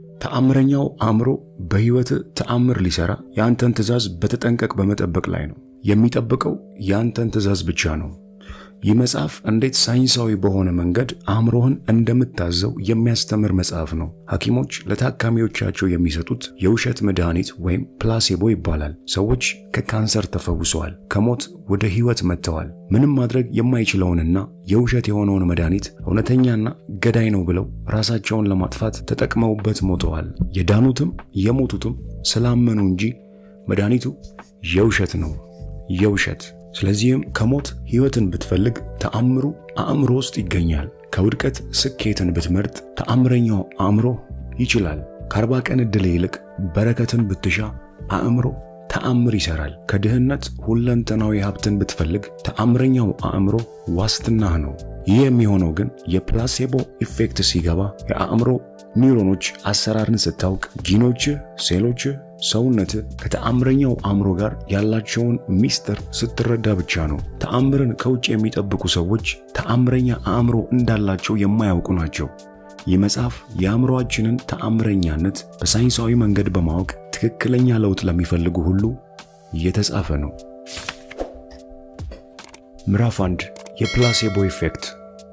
ተአምረኛው አእምሮ በሕይወት ተአምር ሊሰራ የአንተን ትእዛዝ በተጠንቀቅ በመጠበቅ ላይ ነው። የሚጠብቀው የአንተን ትእዛዝ ብቻ ነው። ይህ መጽሐፍ እንዴት ሳይንሳዊ በሆነ መንገድ አእምሮህን እንደምታዘው የሚያስተምር መጽሐፍ ነው። ሐኪሞች ለታካሚዎቻቸው የሚሰጡት የውሸት መድኃኒት ወይም ፕላሴቦ ይባላል። ሰዎች ከካንሰር ተፈውሰዋል፣ ከሞት ወደ ሕይወት መጥተዋል። ምንም ማድረግ የማይችለውንና የውሸት የሆነውን መድኃኒት እውነተኛና ገዳይ ነው ብለው ራሳቸውን ለማጥፋት ተጠቅመውበት ሞተዋል። የዳኑትም የሞቱትም ስላመኑ እንጂ መድኃኒቱ የውሸት ነው፣ የውሸት ስለዚህም ከሞት ሕይወትን ብትፈልግ ተአምሩ አእምሮ ውስጥ ይገኛል። ከውድቀት ስኬትን ብትመርጥ ተአምረኛው አእምሮ ይችላል። ከአርባ ቀን ዕድል ይልቅ በረከትን ብትሻ አእምሮ ተአምር ይሰራል። ከድህነት ሁለንተናዊ ሀብትን ብትፈልግ ተአምረኛው አእምሮ ዋስትናህ ነው። ይህ የሚሆነው ግን የፕላሴቦ ኢፌክት ሲገባ የአእምሮ ኒውሮኖች አሰራርን ስታውቅ፣ ጂኖችህ፣ ሴሎችህ ሰውነት ከተአምረኛው አእምሮ ጋር ያላቸውን ሚስጥር ስትረዳ ብቻ ነው። ተአምርን ከውጭ የሚጠብቁ ሰዎች ተአምረኛ አእምሮ እንዳላቸው የማያውቁ ናቸው። ይህ መጽሐፍ የአእምሮአችንን ተአምረኛነት በሳይንሳዊ መንገድ በማወቅ ትክክለኛ ለውጥ ለሚፈልጉ ሁሉ እየተጻፈ ነው። ምዕራፍ አንድ የፕላሴቦ ኢፌክት።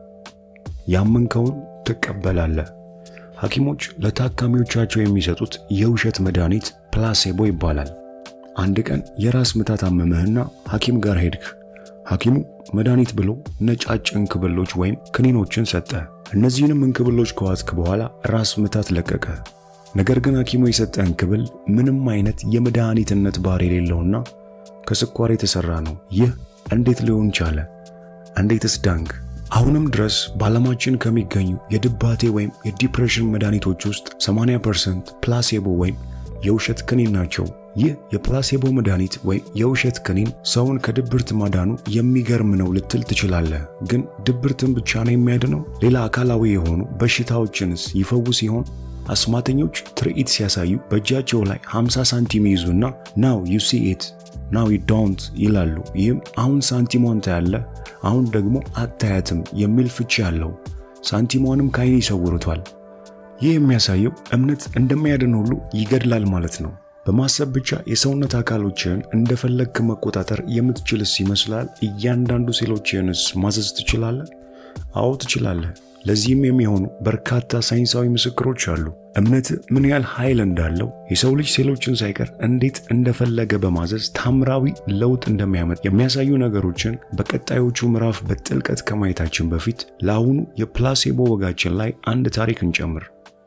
ያመንከውን ትቀበላለህ። ሐኪሞች ለታካሚዎቻቸው የሚሰጡት የውሸት መድኃኒት ፕላሴቦ ይባላል። አንድ ቀን የራስ ምታት አመመህና ሐኪም ጋር ሄድክ። ሐኪሙ መድኃኒት ብሎ ነጫጭ እንክብሎች ወይም ክኒኖችን ሰጠ። እነዚህንም እንክብሎች ከዋጥክ በኋላ ራስ ምታት ለቀቀ። ነገር ግን ሐኪሙ የሰጠ እንክብል ምንም አይነት የመድኃኒትነት ባህሪ የሌለውና ከስኳር የተሰራ ነው። ይህ እንዴት ሊሆን ቻለ? እንዴትስ ዳንክ? አሁንም ድረስ በዓለማችን ከሚገኙ የድባቴ ወይም የዲፕሬሽን መድኃኒቶች ውስጥ 80% ፕላሴቦ ወይም የውሸት ክኒን ናቸው። ይህ የፕላሴቦ መድኃኒት ወይም የውሸት ክኒን ሰውን ከድብርት ማዳኑ የሚገርም ነው ልትል ትችላለህ። ግን ድብርትን ብቻ ነው የሚያድነው? ሌላ አካላዊ የሆኑ በሽታዎችንስ ይፈውስ ይሆን? አስማተኞች ትርኢት ሲያሳዩ በእጃቸው ላይ 50 ሳንቲም ይይዙና ናው ዩ ሲ ኢት ናው ዩ ዶንት ይላሉ። ይህም አሁን ሳንቲሟን ታያለህ፣ አሁን ደግሞ አታያትም የሚል ፍቺ ያለው ሳንቲሟንም ከዓይን ይሰውሩታል። ይህ የሚያሳየው እምነት እንደሚያድን ሁሉ ይገድላል ማለት ነው። በማሰብ ብቻ የሰውነት አካሎችህን እንደፈለግክ መቆጣጠር የምትችልስ ይመስላል? እያንዳንዱ ሴሎችህንስ ማዘዝ ትችላለህ? አዎ ትችላለህ። ለዚህም የሚሆኑ በርካታ ሳይንሳዊ ምስክሮች አሉ። እምነት ምን ያህል ኃይል እንዳለው የሰው ልጅ ሴሎችን ሳይቀር እንዴት እንደፈለገ በማዘዝ ታምራዊ ለውጥ እንደሚያመጥ የሚያሳዩ ነገሮችን በቀጣዮቹ ምዕራፍ በጥልቀት ከማየታችን በፊት ለአሁኑ የፕላሴቦ ወጋችን ላይ አንድ ታሪክ እንጨምር።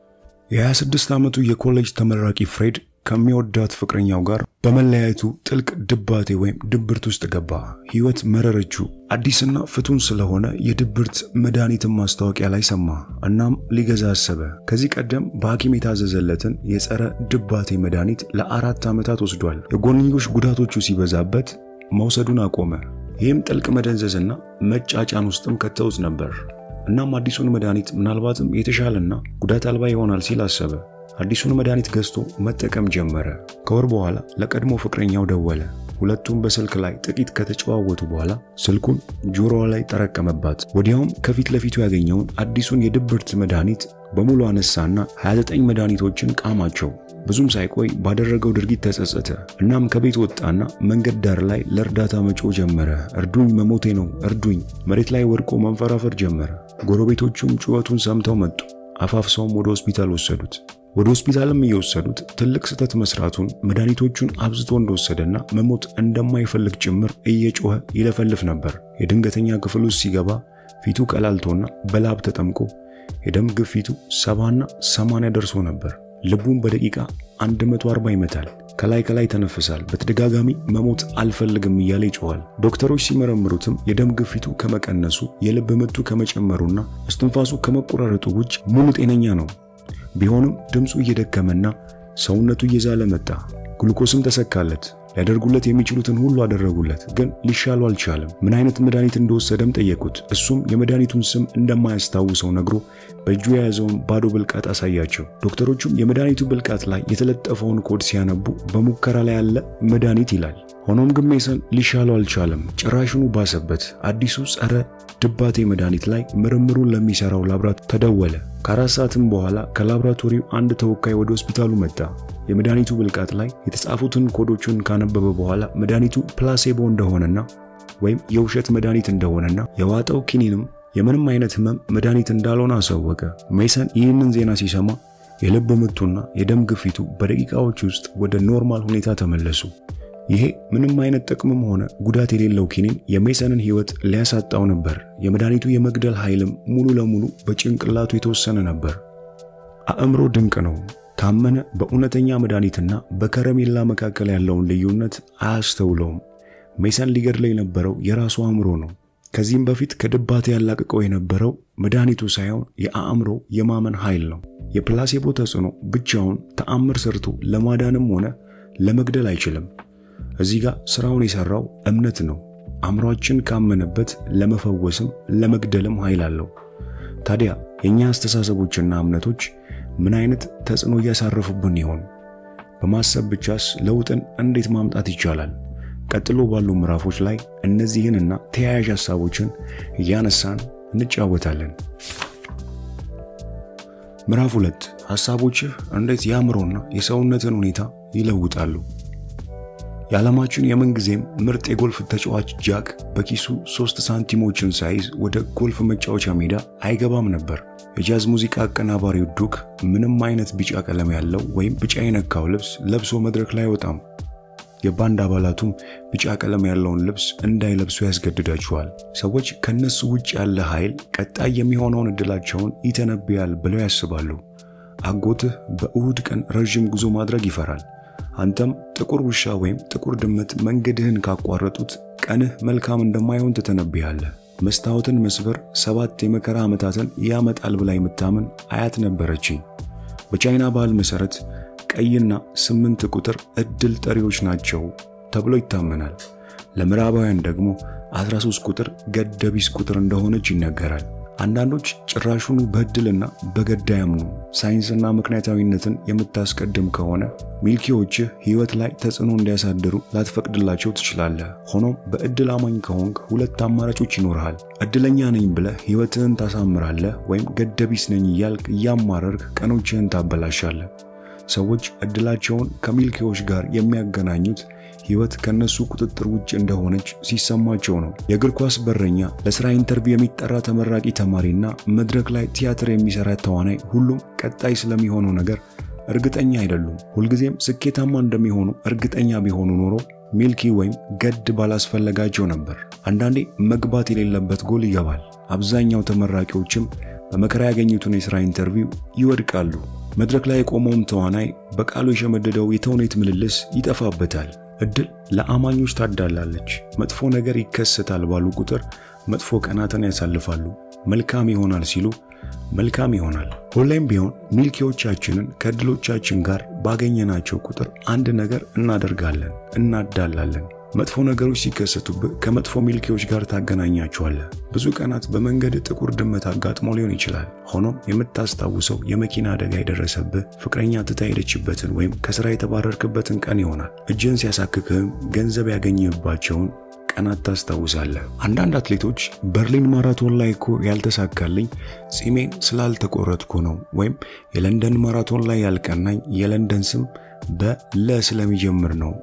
የ26 ዓመቱ የኮሌጅ ተመራቂ ፍሬድ ከሚወዳት ፍቅረኛው ጋር በመለያየቱ ጥልቅ ድባቴ ወይም ድብርት ውስጥ ገባ። ሕይወት መረረችው። አዲስና ፍቱን ስለሆነ የድብርት መድኃኒትን ማስታወቂያ ላይ ሰማ። እናም ሊገዛ አሰበ። ከዚህ ቀደም በሐኪም የታዘዘለትን የጸረ ድባቴ መድኃኒት ለአራት ዓመታት ወስዷል። የጎንዮሽ ጉዳቶቹ ሲበዛበት መውሰዱን አቆመ። ይህም ጥልቅ መደንዘዝና መጫጫን ውስጥም ከተውት ነበር። እናም አዲሱን መድኃኒት ምናልባትም የተሻለና ጉዳት አልባ ይሆናል ሲል አሰበ። አዲሱን መድኃኒት ገዝቶ መጠቀም ጀመረ። ከወር በኋላ ለቀድሞ ፍቅረኛው ደወለ። ሁለቱም በስልክ ላይ ጥቂት ከተጨዋወቱ በኋላ ስልኩን ጆሮዋ ላይ ጠረቀመባት። ወዲያውም ከፊት ለፊቱ ያገኘውን አዲሱን የድብርት መድኃኒት በሙሉ አነሳና 29 መድኃኒቶችን ቃማቸው። ብዙም ሳይቆይ ባደረገው ድርጊት ተጸጸተ። እናም ከቤት ወጣና መንገድ ዳር ላይ ለእርዳታ መጮህ ጀመረ። እርዱኝ፣ መሞቴ ነው፣ እርዱኝ። መሬት ላይ ወድቆ መንፈራፈር ጀመረ። ጎረቤቶቹም ጩኸቱን ሰምተው መጡ። አፋፍሰውም ወደ ሆስፒታል ወሰዱት። ወደ ሆስፒታልም እየወሰዱት ትልቅ ስህተት መስራቱን መድኃኒቶቹን አብዝቶ እንደወሰደና መሞት እንደማይፈልግ ጭምር እየጮኸ ይለፈልፍ ነበር። የድንገተኛ ክፍል ውስጥ ሲገባ ፊቱ ቀላልቶና በላብ ተጠምቆ የደም ግፊቱ ሰባና ሰማንያ ደርሶ ነበር። ልቡም በደቂቃ 140 ይመታል። ከላይ ከላይ ተነፍሳል። በተደጋጋሚ መሞት አልፈልግም እያለ ይጮኋል። ዶክተሮች ሲመረምሩትም የደም ግፊቱ ከመቀነሱ የልብ ምቱ ከመጨመሩና እስትንፋሱ ከመቆራረጡ ውጭ ሙሉ ጤነኛ ነው። ቢሆንም ድምፁ እየደከመና ሰውነቱ እየዛለ መጣ። ግሉኮስም ተሰካለት። ሊያደርጉለት የሚችሉትን ሁሉ አደረጉለት፣ ግን ሊሻሉ አልቻለም። ምን አይነት መድኃኒት እንደወሰደም ጠየቁት። እሱም የመድኃኒቱን ስም እንደማያስታውሰው ነግሮ በእጁ የያዘውን ባዶ ብልቃጥ አሳያቸው። ዶክተሮቹም የመድኃኒቱ ብልቃጥ ላይ የተለጠፈውን ኮድ ሲያነቡ በሙከራ ላይ ያለ መድኃኒት ይላል። ሆኖም ግን ሜሰን ሊሻለው አልቻለም። ጭራሽኑ ባሰበት። አዲሱ ጸረ ድባቴ መድኃኒት ላይ ምርምሩን ለሚሰራው ላብራቶሪ ተደወለ። ከአራት ሰዓትም በኋላ ከላብራቶሪው አንድ ተወካይ ወደ ሆስፒታሉ መጣ። የመድኃኒቱ ብልቃጥ ላይ የተጻፉትን ኮዶቹን ካነበበ በኋላ መድኃኒቱ ፕላሴቦ እንደሆነና ወይም የውሸት መድኃኒት እንደሆነና የዋጠው ኪኒንም የምንም አይነት ህመም መድኃኒት እንዳልሆነ አሳወቀ። ሜሰን ይህንን ዜና ሲሰማ የልብ ምቱና የደም ግፊቱ በደቂቃዎች ውስጥ ወደ ኖርማል ሁኔታ ተመለሱ። ይሄ ምንም አይነት ጥቅምም ሆነ ጉዳት የሌለው ኪኒን የሜሰንን ህይወት ሊያሳጣው ነበር። የመድኃኒቱ የመግደል ኃይልም ሙሉ ለሙሉ በጭንቅላቱ የተወሰነ ነበር። አእምሮ ድንቅ ነው። ካመነ በእውነተኛ መድኃኒትና በከረሜላ መካከል ያለውን ልዩነት አያስተውለውም። ሜሰን ሊገድለው የነበረው የራሱ አእምሮ ነው። ከዚህም በፊት ከድባቴ ያላቅቀው የነበረው መድኃኒቱ ሳይሆን የአእምሮ የማመን ኃይል ነው። የፕላሴቦ ተጽዕኖ ብቻውን ተአምር ሰርቶ ለማዳንም ሆነ ለመግደል አይችልም። እዚህ ጋር ስራውን የሰራው እምነት ነው። አእምሯችን ካመነበት ለመፈወስም ለመግደልም ኃይል አለው። ታዲያ የእኛ አስተሳሰቦችና እምነቶች ምን አይነት ተጽዕኖ እያሳረፉብን ይሆን? በማሰብ ብቻስ ለውጥን እንዴት ማምጣት ይቻላል? ቀጥሎ ባሉ ምዕራፎች ላይ እነዚህንና ተያያዥ ሐሳቦችን እያነሳን እንጫወታለን። ምዕራፍ ሁለት ሐሳቦችህ እንዴት የአእምሮና የሰውነትን ሁኔታ ይለውጣሉ። የዓለማችን የምንጊዜም ምርጥ የጎልፍ ተጫዋች ጃክ በኪሱ ሶስት ሳንቲሞችን ሳይዝ ወደ ጎልፍ መጫወቻ ሜዳ አይገባም ነበር። የጃዝ ሙዚቃ አቀናባሪው ዱክ ምንም አይነት ቢጫ ቀለም ያለው ወይም ቢጫ የነካው ልብስ ለብሶ መድረክ ላይ አይወጣም። የባንድ አባላቱም ቢጫ ቀለም ያለውን ልብስ እንዳይለብሱ ያስገድዳቸዋል። ሰዎች ከነሱ ውጭ ያለ ኃይል ቀጣይ የሚሆነውን እድላቸውን ይተነብያል ብለው ያስባሉ። አጎትህ በእሁድ ቀን ረዥም ጉዞ ማድረግ ይፈራል። አንተም ጥቁር ውሻ ወይም ጥቁር ድመት መንገድህን ካቋረጡት ቀንህ መልካም እንደማይሆን ትተነብያለህ። መስታወትን መስበር ሰባት የመከራ ዓመታትን ያመጣል ብላ የምታምን አያት ነበረችኝ። በቻይና ባህል መሠረት ቀይና ስምንት ቁጥር ዕድል ጠሪዎች ናቸው ተብሎ ይታመናል። ለምዕራባውያን ደግሞ 13 ቁጥር ገደቢስ ቁጥር እንደሆነች ይነገራል። አንዳንዶች ጭራሹኑ በዕድልና በገዳ ያምኑ። ሳይንስና ምክንያታዊነትን የምታስቀድም ከሆነ ሚልኪዎችህ ሕይወት ላይ ተጽዕኖ እንዲያሳድሩ ላትፈቅድላቸው ትችላለህ። ሆኖም በዕድል አማኝ ከሆንክ ሁለት አማራጮች ይኖርሃል። ዕድለኛ ነኝ ብለህ ሕይወትህን ታሳምራለህ፣ ወይም ገደቢስ ነኝ እያልክ እያማረርክ ቀኖችህን ታበላሻለህ። ሰዎች ዕድላቸውን ከሚልኪዎች ጋር የሚያገናኙት ሕይወት ከነሱ ቁጥጥር ውጭ እንደሆነች ሲሰማቸው ነው። የእግር ኳስ በረኛ፣ ለስራ ኢንተርቪው የሚጠራ ተመራቂ ተማሪና መድረክ ላይ ቲያትር የሚሰራ ተዋናይ ሁሉም ቀጣይ ስለሚሆነው ነገር እርግጠኛ አይደሉም። ሁልጊዜም ስኬታማ እንደሚሆኑ እርግጠኛ ቢሆኑ ኖሮ ሚልኪ ወይም ገድ ባላስፈለጋቸው ነበር። አንዳንዴ መግባት የሌለበት ጎል ይገባል። አብዛኛው ተመራቂዎችም በመከራ ያገኙትን የሥራ ኢንተርቪው ይወድቃሉ። መድረክ ላይ የቆመውም ተዋናይ በቃሉ የሸመደደው የተውኔት ምልልስ ይጠፋበታል። ዕድል ለአማኞች ታዳላለች። መጥፎ ነገር ይከሰታል ባሉ ቁጥር መጥፎ ቀናትን ያሳልፋሉ። መልካም ይሆናል ሲሉ መልካም ይሆናል። ሁሌም ቢሆን ሚልኪዎቻችንን ከዕድሎቻችን ጋር ባገኘናቸው ቁጥር አንድ ነገር እናደርጋለን፣ እናዳላለን። መጥፎ ነገሮች ሲከሰቱብህ ከመጥፎ ሚልኪዎች ጋር ታገናኛቸዋለህ። ብዙ ቀናት በመንገድ ጥቁር ድመት አጋጥሞ ሊሆን ይችላል። ሆኖም የምታስታውሰው የመኪና አደጋ የደረሰብህ ፍቅረኛ ትታ ሄደችበትን ወይም ከስራ የተባረርክበትን ቀን ይሆናል። እጅን ሲያሳክክህም ገንዘብ ያገኘህባቸውን ቀናት ታስታውሳለህ። አንዳንድ አትሌቶች በርሊን ማራቶን ላይ እኮ ያልተሳካልኝ ጺሜን ስላልተቆረጥኩ ነው፣ ወይም የለንደን ማራቶን ላይ ያልቀናኝ የለንደን ስም በለ ስለሚጀምር ነው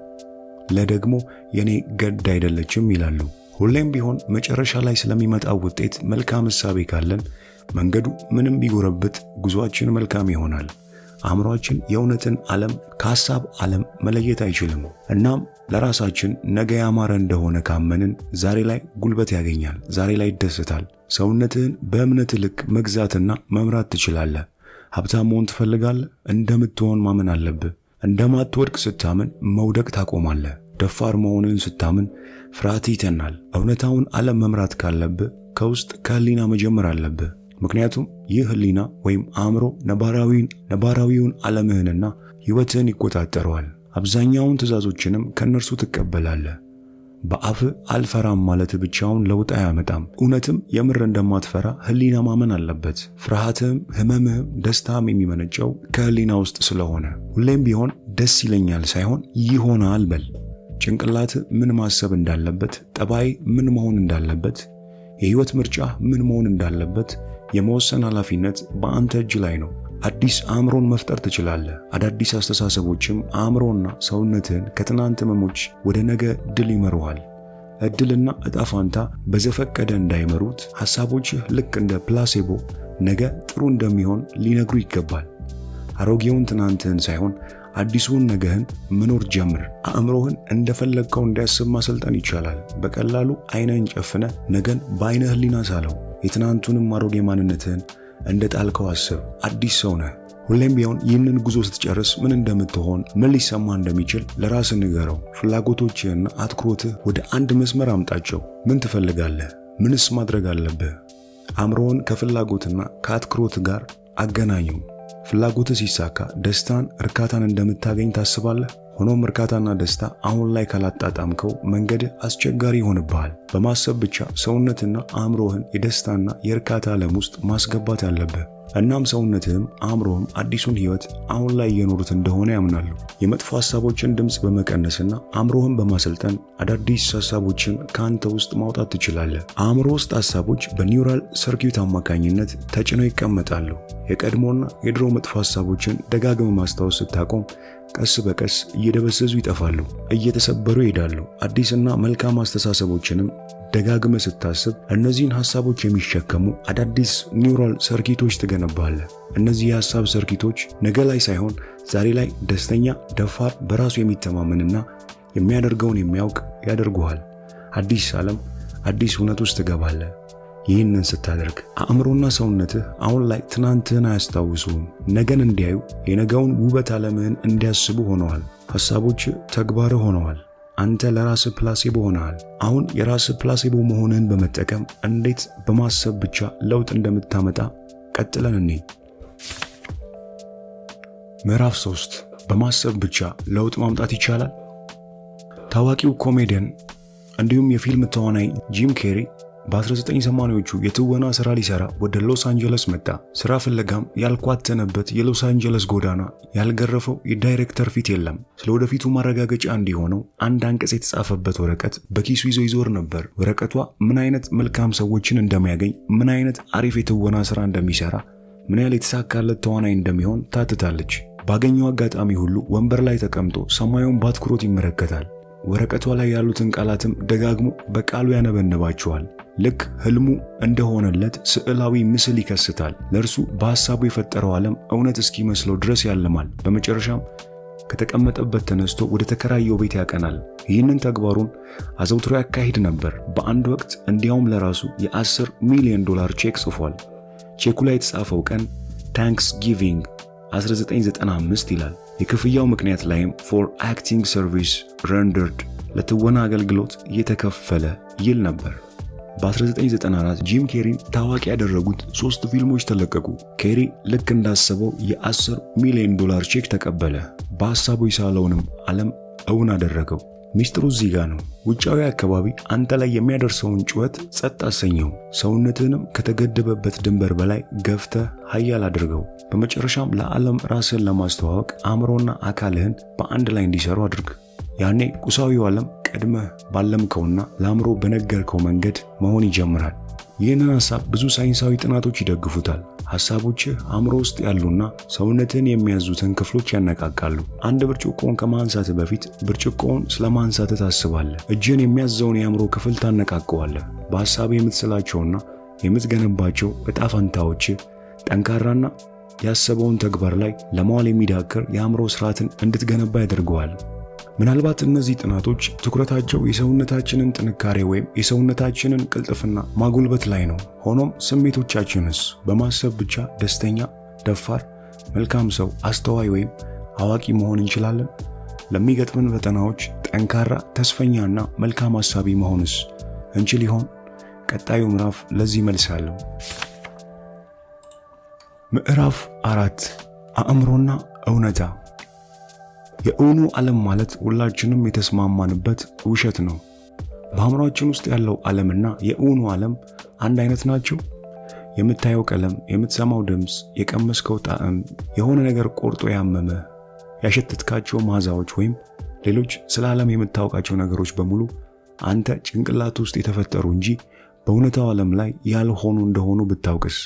ለደግሞ የኔ ገድ አይደለችም ይላሉ። ሁሌም ቢሆን መጨረሻ ላይ ስለሚመጣው ውጤት መልካም እሳቤ ካለን መንገዱ ምንም ቢጎረብጥ ጉዞአችን መልካም ይሆናል። አእምሯችን የእውነትን ዓለም ከሐሳብ ዓለም መለየት አይችልም። እናም ለራሳችን ነገ ያማረ እንደሆነ ካመንን ዛሬ ላይ ጉልበት ያገኛል፣ ዛሬ ላይ ይደሰታል። ሰውነትህን በእምነት ልክ መግዛትና መምራት ትችላለህ። ሀብታም መሆን ትፈልጋለህ? እንደምትሆን ማመን አለብህ። እንደማትወድቅ ስታምን መውደቅ ታቆማለህ። ደፋር መሆንን ስታምን ፍርሃት ይተናል። እውነታውን ዓለም መምራት ካለብህ ከውስጥ ከህሊና መጀመር አለብህ። ምክንያቱም ይህ ህሊና ወይም አእምሮ ነባራዊውን ዓለምህንና ሕይወትህን ይቆጣጠረዋል። አብዛኛውን ትእዛዞችንም ከእነርሱ ትቀበላለህ። በአፍህ አልፈራም ማለት ብቻውን ለውጥ አያመጣም። እውነትም የምር እንደማትፈራ ህሊና ማመን አለበት። ፍርሃትህም፣ ህመምህም፣ ደስታም የሚመነጨው ከህሊና ውስጥ ስለሆነ ሁሌም ቢሆን ደስ ይለኛል ሳይሆን ይሆናል በል። ጭንቅላት ምን ማሰብ እንዳለበት፣ ጠባይ ምን መሆን እንዳለበት፣ የህይወት ምርጫ ምን መሆን እንዳለበት የመወሰን ኃላፊነት በአንተ እጅ ላይ ነው። አዲስ አእምሮን መፍጠር ትችላለህ። አዳዲስ አስተሳሰቦችም አእምሮና ሰውነትህን ከትናንት ህመሞች ወደ ነገ ድል ይመሩሃል። እድልና እጣ ፋንታ በዘፈቀደ እንዳይመሩት ሐሳቦችህ ልክ እንደ ፕላሴቦ ነገ ጥሩ እንደሚሆን ሊነግሩ ይገባል። አሮጌውን ትናንትህን ሳይሆን አዲሱን ነገህን መኖር ጀምር። አእምሮህን እንደፈለግከው እንዲያስብ ማሰልጠን ይቻላል። በቀላሉ አይንህን ጨፍነ ነገን በአይነ ህሊና ሳለው። የትናንቱንም አሮጌ ማንነትህን እንደ ጣልከው አስብ። አዲስ ሰው ነህ። ሁሌም ቢሆን ይህንን ጉዞ ስትጨርስ ምን እንደምትሆን ምን ሊሰማ እንደሚችል ለራስህ ንገረው። ፍላጎቶችህና አትኩሮትህ ወደ አንድ መስመር አምጣቸው። ምን ትፈልጋለህ? ምንስ ማድረግ አለብህ? አእምሮውን ከፍላጎትና ከአትኩሮት ጋር አገናኘው። ፍላጎትህ ሲሳካ ደስታን፣ እርካታን እንደምታገኝ ታስባለህ። ሆኖም እርካታና ደስታ አሁን ላይ ካላጣጣምከው መንገድህ አስቸጋሪ ይሆንብሃል። በማሰብ ብቻ ሰውነትና አእምሮህን የደስታና የእርካታ ዓለም ውስጥ ማስገባት አለብህ። እናም ሰውነትህም አእምሮህም አዲሱን ህይወት አሁን ላይ እየኖሩት እንደሆነ ያምናሉ። የመጥፎ ሐሳቦችን ድምፅ በመቀነስና አእምሮህን በማሰልጠን አዳዲስ ሐሳቦችን ከአንተ ውስጥ ማውጣት ትችላለህ። አእምሮ ውስጥ ሐሳቦች በኒውራል ሰርኪዩት አማካኝነት ተጭነው ይቀመጣሉ። የቀድሞና የድሮ መጥፎ ሐሳቦችን ደጋግመ ማስታወስ ስታቆም ቀስ በቀስ እየደበዘዙ ይጠፋሉ፣ እየተሰበሩ ይሄዳሉ። አዲስና መልካም አስተሳሰቦችንም ደጋግመ ስታስብ እነዚህን ሐሳቦች የሚሸከሙ አዳዲስ ኒውራል ሰርኪቶች ትገነባለህ። እነዚህ የሐሳብ ሰርኪቶች ነገ ላይ ሳይሆን ዛሬ ላይ ደስተኛ፣ ደፋር፣ በራሱ የሚተማመንና የሚያደርገውን የሚያውቅ ያደርጉሃል። አዲስ ዓለም፣ አዲስ እውነት ውስጥ ትገባለህ። ይህንን ስታደርግ አእምሮና ሰውነትህ አሁን ላይ ትናንትህን አያስታውሱም። ነገን እንዲያዩ የነገውን ውበት ዓለምህን እንዲያስቡ ሆነዋል። ሐሳቦች ተግባርህ ሆነዋል። አንተ ለራስህ ፕላሴቦ ሆነሃል። አሁን የራስህ ፕላሴቦ መሆንህን በመጠቀም እንዴት በማሰብ ብቻ ለውጥ እንደምታመጣ ቀጥለን እኔ ምዕራፍ 3 በማሰብ ብቻ ለውጥ ማምጣት ይቻላል። ታዋቂው ኮሜዲያን እንዲሁም የፊልም ተዋናይ ጂም ኬሪ በ1980ዎቹ የትወና ሥራ ሊሰራ ወደ ሎስ አንጀለስ መጣ። ሥራ ፍለጋም ያልኳተነበት የሎስ አንጀለስ ጎዳና ያልገረፈው የዳይሬክተር ፊት የለም። ስለ ወደፊቱ ማረጋገጫ እንዲሆነው አንድ አንቀጽ የተጻፈበት ወረቀት በኪሱ ይዞ ይዞር ነበር። ወረቀቷ ምን አይነት መልካም ሰዎችን እንደሚያገኝ፣ ምን አይነት አሪፍ የትወና ሥራ እንደሚሰራ፣ ምን ያህል የተሳካለት ተዋናይ እንደሚሆን ታትታለች። ባገኘው አጋጣሚ ሁሉ ወንበር ላይ ተቀምጦ ሰማዩን በአትኩሮት ይመለከታል። ወረቀቷ ላይ ያሉትን ቃላትም ደጋግሞ በቃሉ ያነበንባቸዋል። ልክ ህልሙ እንደሆነለት ስዕላዊ ምስል ይከስታል። ለእርሱ በሐሳቡ የፈጠረው ዓለም እውነት እስኪመስለው ድረስ ያልማል። በመጨረሻም ከተቀመጠበት ተነስቶ ወደ ተከራየው ቤት ያቀናል። ይህንን ተግባሩን አዘውትሮ ያካሂድ ነበር። በአንድ ወቅት እንዲያውም ለራሱ የ10 ሚሊዮን ዶላር ቼክ ጽፏል። ቼኩ ላይ የተጻፈው ቀን ታንክስ ጊቪንግ 1995 ይላል። የክፍያው ምክንያት ላይም ፎር አክቲንግ ሰርቪስ ረንደርድ ለትወና አገልግሎት እየተከፈለ ይል ነበር። በ1994 ጂም ኬሪን ታዋቂ ያደረጉት ሶስት ፊልሞች ተለቀቁ። ኬሪ ልክ እንዳሰበው የ10 ሚሊዮን ዶላር ቼክ ተቀበለ። በሐሳቡ የሳለውንም ዓለም እውን አደረገው። ሚስጥሩ እዚህ ጋር ነው። ውጫዊ አካባቢ አንተ ላይ የሚያደርሰውን ጩኸት ጸጥ አሰኘው። ሰውነትህንም ከተገደበበት ድንበር በላይ ገፍተህ ኃያል አድርገው። በመጨረሻም ለዓለም ራስህን ለማስተዋወቅ አእምሮና አካልህን በአንድ ላይ እንዲሰሩ አድርግ። ያኔ ቁሳዊው ዓለም ቀድመህ ባለምከውና ለአእምሮ በነገርከው መንገድ መሆን ይጀምራል። ይህንን ሐሳብ ብዙ ሳይንሳዊ ጥናቶች ይደግፉታል። ሐሳቦችህ አእምሮ ውስጥ ያሉና ሰውነትህን የሚያዙትን ክፍሎች ያነቃቃሉ። አንድ ብርጭቆውን ከማንሳትህ በፊት ብርጭቆውን ስለ ማንሳትህ ታስባለህ። እጅህን የሚያዘውን የአእምሮ ክፍል ታነቃቀዋለህ። በሐሳብህ የምትስላቸውና የምትገነባቸው ዕጣ ፈንታዎችህ ጠንካራና ያሰበውን ተግባር ላይ ለማዋል የሚዳክር የአእምሮ ስርዓትን እንድትገነባ ያደርገዋል። ምናልባት እነዚህ ጥናቶች ትኩረታቸው የሰውነታችንን ጥንካሬ ወይም የሰውነታችንን ቅልጥፍና ማጎልበት ላይ ነው። ሆኖም ስሜቶቻችንስ በማሰብ ብቻ ደስተኛ፣ ደፋር፣ መልካም ሰው፣ አስተዋይ ወይም አዋቂ መሆን እንችላለን? ለሚገጥምን ፈተናዎች ጠንካራ፣ ተስፈኛና መልካም አሳቢ መሆንስ እንችል ይሆን? ቀጣዩ ምዕራፍ ለዚህ መልስ አለው። ምዕራፍ አራት አእምሮና እውነታ የእውኑ ዓለም ማለት ሁላችንም የተስማማንበት ውሸት ነው። በአእምሯችን ውስጥ ያለው ዓለምና የእውኑ ዓለም አንድ አይነት ናቸው? የምታየው ቀለም፣ የምትሰማው ድምፅ፣ የቀመስከው ጣዕም፣ የሆነ ነገር ቆርጦ ያመመ፣ ያሸተትካቸው መዓዛዎች ወይም ሌሎች ስለ ዓለም የምታውቃቸው ነገሮች በሙሉ አንተ ጭንቅላት ውስጥ የተፈጠሩ እንጂ በእውነታው ዓለም ላይ ያልሆኑ እንደሆኑ ብታውቅስ?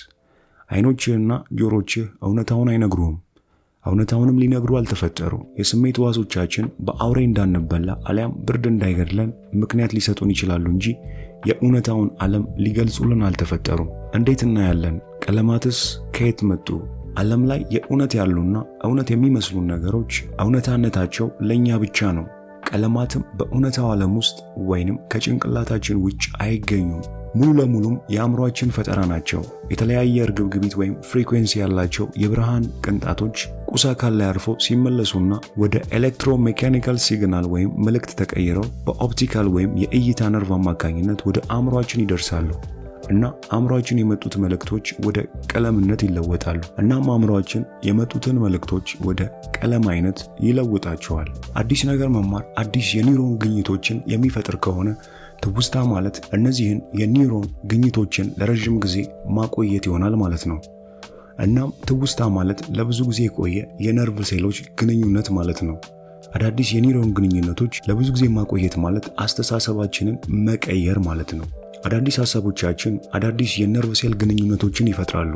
አይኖችህና ጆሮችህ እውነታውን አይነግሩህም። እውነታውንም ሊነግሩ አልተፈጠሩ። የስሜት ዋሶቻችን በአውሬ እንዳንበላ አሊያም ብርድ እንዳይገድለን ምክንያት ሊሰጡን ይችላሉ እንጂ የእውነታውን ዓለም ሊገልጹልን አልተፈጠሩም። እንዴት እናያለን? ቀለማትስ ከየት መጡ? ዓለም ላይ የእውነት ያሉና እውነት የሚመስሉን ነገሮች እውነታነታቸው ለእኛ ብቻ ነው። ቀለማትም በእውነታው ዓለም ውስጥ ወይንም ከጭንቅላታችን ውጭ አይገኙም። ሙሉ ለሙሉም የአእምሯችን ፈጠራ ናቸው። የተለያየ እርግብግቢት ወይም ፍሪኩዌንሲ ያላቸው የብርሃን ቅንጣቶች ቁስ አካል ላይ አርፈው ሲመለሱና ወደ ኤሌክትሮሜካኒካል ሲግናል ወይም መልእክት ተቀይረው በኦፕቲካል ወይም የእይታ ነርቭ አማካኝነት ወደ አእምሯችን ይደርሳሉ እና አእምሯችን የመጡት መልእክቶች ወደ ቀለምነት ይለወጣሉ። እናም አእምሯችን የመጡትን መልእክቶች ወደ ቀለም አይነት ይለውጣቸዋል። አዲስ ነገር መማር አዲስ የኒውሮን ግኝቶችን የሚፈጥር ከሆነ ትውስታ ማለት እነዚህን የኒውሮን ግኝቶችን ለረዥም ጊዜ ማቆየት ይሆናል ማለት ነው። እናም ትውስታ ማለት ለብዙ ጊዜ የቆየ የነርቭ ሴሎች ግንኙነት ማለት ነው። አዳዲስ የኒውሮን ግንኙነቶች ለብዙ ጊዜ ማቆየት ማለት አስተሳሰባችንን መቀየር ማለት ነው። አዳዲስ ሀሳቦቻችን አዳዲስ የነርቭ ሴል ግንኙነቶችን ይፈጥራሉ።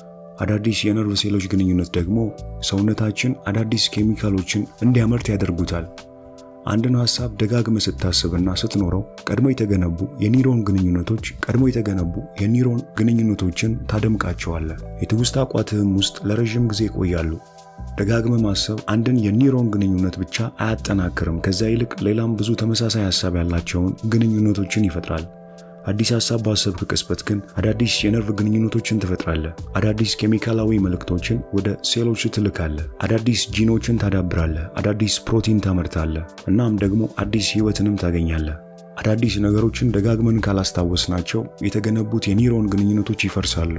አዳዲስ የነርቭ ሴሎች ግንኙነት ደግሞ ሰውነታችን አዳዲስ ኬሚካሎችን እንዲያመርት ያደርጉታል። አንድን ሐሳብ ደጋግመ ስታስብና ስትኖረው ቀድሞ የተገነቡ የኒውሮን ግንኙነቶች ቀድሞ የተገነቡ የኒውሮን ግንኙነቶችን ታደምቃቸዋለህ። የትውስታ ቋትህም ውስጥ ለረዥም ጊዜ ይቆያሉ። ደጋግመ ማሰብ አንድን የኒውሮን ግንኙነት ብቻ አያጠናክርም። ከዛ ይልቅ ሌላም ብዙ ተመሳሳይ ሐሳብ ያላቸውን ግንኙነቶችን ይፈጥራል። አዲስ ሐሳብ ባሰብክ ቅጽበት ግን አዳዲስ የነርቭ ግንኙነቶችን ትፈጥራለህ። አዳዲስ ኬሚካላዊ መልእክቶችን ወደ ሴሎች ትልካለህ። አዳዲስ ጂኖችን ታዳብራለህ። አዳዲስ ፕሮቲን ታመርታለህ። እናም ደግሞ አዲስ ሕይወትንም ታገኛለህ። አዳዲስ ነገሮችን ደጋግመን ካላስታወስናቸው የተገነቡት የኒውሮን ግንኙነቶች ይፈርሳሉ፣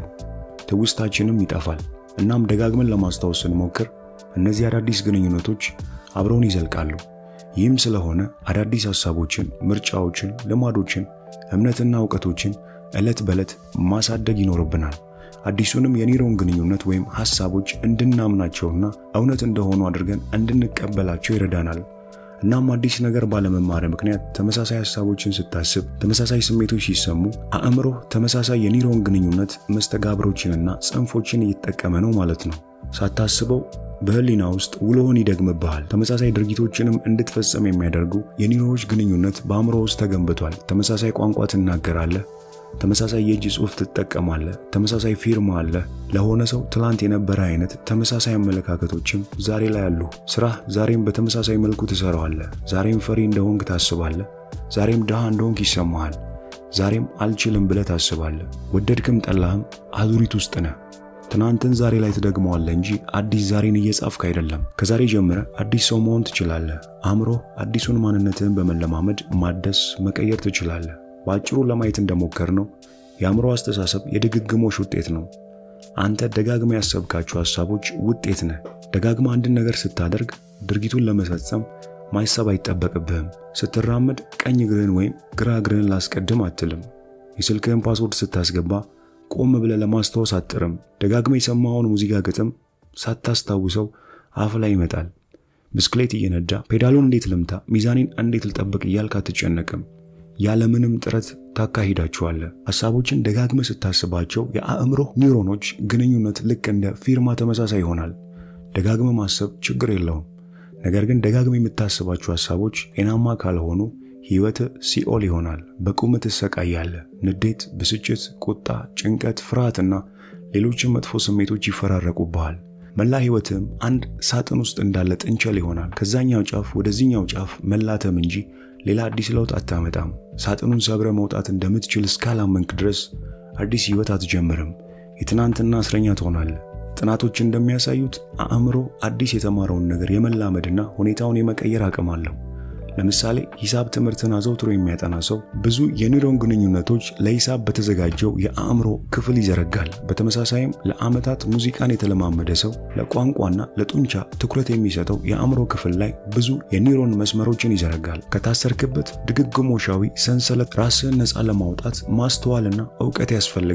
ትውስታችንም ይጠፋል። እናም ደጋግመን ለማስታወስ ስንሞክር እነዚህ አዳዲስ ግንኙነቶች አብረውን ይዘልቃሉ። ይህም ስለሆነ አዳዲስ ሐሳቦችን፣ ምርጫዎችን፣ ልማዶችን እምነትና እውቀቶችን ዕለት በዕለት ማሳደግ ይኖርብናል። አዲሱንም የኒውሮን ግንኙነት ወይም ሐሳቦች እንድናምናቸውና እውነት እንደሆኑ አድርገን እንድንቀበላቸው ይረዳናል። እናም አዲስ ነገር ባለመማር ምክንያት ተመሳሳይ ሐሳቦችን ስታስብ፣ ተመሳሳይ ስሜቶች ሲሰሙ፣ አእምሮህ ተመሳሳይ የኒውሮን ግንኙነት መስተጋብሮችንና ጽንፎችን እየተጠቀመ ነው ማለት ነው። ሳታስበው በህሊና ውስጥ ውሎውን ይደግምብሃል። ተመሳሳይ ድርጊቶችንም እንድትፈጸም የሚያደርጉ የኒውሮኖች ግንኙነት በአእምሮ ውስጥ ተገንብቷል። ተመሳሳይ ቋንቋ ትናገራለህ። ተመሳሳይ የእጅ ጽሑፍ ትጠቀማለህ። ተመሳሳይ ፊርማ አለ። ለሆነ ሰው ትላንት የነበረ አይነት ተመሳሳይ አመለካከቶችም ዛሬ ላይ አሉ። ስራህ ዛሬም በተመሳሳይ መልኩ ትሰራዋለህ። ዛሬም ፈሪ እንደሆንክ ታስባለህ። ዛሬም ድሃ እንደሆንክ ይሰማሃል። ዛሬም አልችልም ብለህ ታስባለህ። ወደድክም ጠላህም አዙሪት ውስጥ ነህ። ትናንትን ዛሬ ላይ ትደግመዋለህ እንጂ አዲስ ዛሬን እየጻፍክ አይደለም። ከዛሬ ጀምረ አዲስ ሰው መሆን ትችላለህ። አእምሮ አዲሱን ማንነትህን በመለማመድ ማደስ፣ መቀየር ትችላለህ። በአጭሩ ለማየት እንደሞከር ነው የአእምሮ አስተሳሰብ የድግግሞሽ ውጤት ነው። አንተ ደጋግመ ያሰብካቸው ሐሳቦች ውጤት ነህ። ደጋግመ አንድን ነገር ስታደርግ ድርጊቱን ለመፈጸም ማሰብ አይጠበቅብህም። ስትራመድ ቀኝ እግርህን ወይም ግራ እግርህን ላስቀድም አትልም። የስልክህን ፓስወርድ ስታስገባ ቆም ብለህ ለማስታወስ አጥርም። ደጋግመ የሰማኸውን ሙዚቃ ግጥም ሳታስታውሰው አፍ ላይ ይመጣል። ብስክሌት እየነዳ ፔዳሉን እንዴት ልምታ፣ ሚዛኔን እንዴት ልጠብቅ እያልክ አትጨነቅም። ያለምንም ጥረት ታካሂዳቸዋለህ። ሐሳቦችን ደጋግመ ስታስባቸው የአእምሮ ኒውሮኖች ግንኙነት ልክ እንደ ፊርማ ተመሳሳይ ይሆናል። ደጋግመ ማሰብ ችግር የለውም። ነገር ግን ደጋግመ የምታስባቸው ሐሳቦች ጤናማ ካልሆኑ ሕይወት ሲኦል ይሆናል። በቁም ትሰቃያለህ። ንዴት፣ ብስጭት፣ ቁጣ፣ ጭንቀት፣ ፍርሃትና ሌሎችም መጥፎ ስሜቶች ይፈራረቁብሃል። መላ ሕይወትም አንድ ሳጥን ውስጥ እንዳለ ጥንቸል ይሆናል። ከዛኛው ጫፍ ወደዚህኛው ጫፍ መላተም እንጂ ሌላ አዲስ ለውጥ አታመጣም። ሳጥኑን ሰብረ መውጣት እንደምትችል እስካላመንክ ድረስ አዲስ ሕይወት አትጀምርም። የትናንትና እስረኛ ትሆናለህ። ጥናቶች እንደሚያሳዩት አእምሮ አዲስ የተማረውን ነገር የመላመድና ሁኔታውን የመቀየር አቅም አለው። ለምሳሌ ሂሳብ ትምህርትን አዘውትሮ የሚያጠና ሰው ብዙ የኒውሮን ግንኙነቶች ለሂሳብ በተዘጋጀው የአእምሮ ክፍል ይዘረጋል። በተመሳሳይም ለዓመታት ሙዚቃን የተለማመደ ሰው ለቋንቋና ለጡንቻ ትኩረት የሚሰጠው የአእምሮ ክፍል ላይ ብዙ የኒውሮን መስመሮችን ይዘረጋል። ከታሰርክበት ድግግሞሻዊ ሰንሰለት ራስህን ነፃ ለማውጣት ማስተዋልና እውቀት ያስፈልግሃል።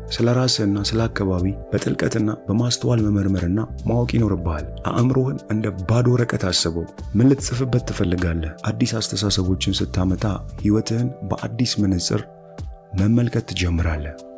ስለ ራስህና ስለ አካባቢ በጥልቀትና በማስተዋል መመርመርና ማወቅ ይኖርብሃል። አእምሮህን እንደ ባዶ ወረቀት አስበው። ምን ልትጽፍበት ትፈልጋለህ? አዲስ አስተሳሰቦችን ስታመጣ ሕይወትህን በአዲስ መነጽር መመልከት ትጀምራለህ።